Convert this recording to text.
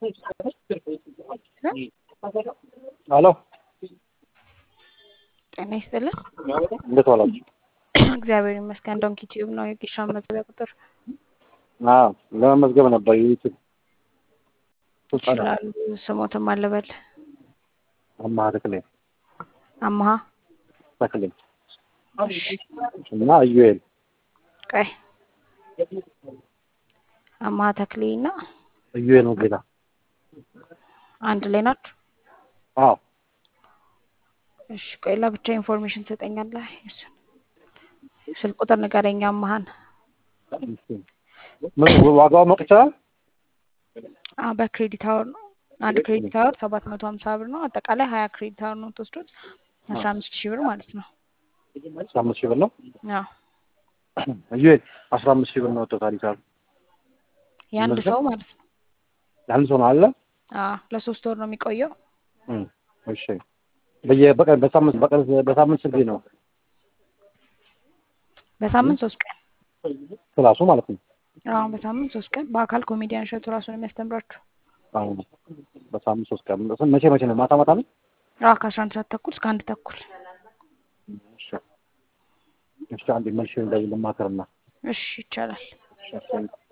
ሄሎ ጤና ይስጥልን። እንዴት ዋላችሁ? እግዚአብሔር ይመስገን። ዶንኪ ቲዩብ ነው የጊሻ መዝገቢያ ቁጥር አዎ ለመመዝገብ ነበር ዩቲዩብ ይችላሉ። ስሞትም አለበል አማሃ ተክሌ አማሃ ተክሌ እና ኢዩኤል ቀይ አማሃ ተክሌ እና ኢዩኤል ነው ጌታ አንድ ላይ ናችሁ? አዎ እሺ ቆይ ለብቻ ኢንፎርሜሽን ትሰጠኛለህ? እሱን ስልክ ቁጥር ንገረኝ። አማሃን ምን ዋጋው ማወቅ ይቻላል? አዎ በክሬዲት አወር ነው። አንድ ክሬዲት አወር ሰባት መቶ ሀምሳ ብር ነው። አጠቃላይ ሀያ ክሬዲት አወር ነው የምትወስዱት አስራ አምስት ሺህ ብር ማለት ነው። አስራ አምስት ሺህ ብር ነው። አዎ ኢዩኤል አስራ አምስት ሺህ ብር ነው ወጥቶ ታሪክ አሉ የአንድ ሰው ማለት ነው። ለአንድ ሰው ነው አለ አዎ ለሶስት ወር ነው የሚቆየው። እም፣ እሺ በየበቀን በሳምንት በቀን በሳምንት ስንት ጊዜ ነው በሳምንት ሶስት ቀን ክላሱ ማለት ነው? አዎ በሳምንት ሶስት ቀን በአካል ኮሜዲያን እሸቱ ራሱን የሚያስተምራችሁ። አዎ በሳምንት ሶስት ቀን መቼ መቼ ነው? ማታ ማታ ነው? አዎ ከአስራ አንድ ሰዓት ተኩል እስከ አንድ ተኩል። እሺ እሺ አንዴ መልሼ እንዳይ ልማከርና እሺ ይቻላል። እሺ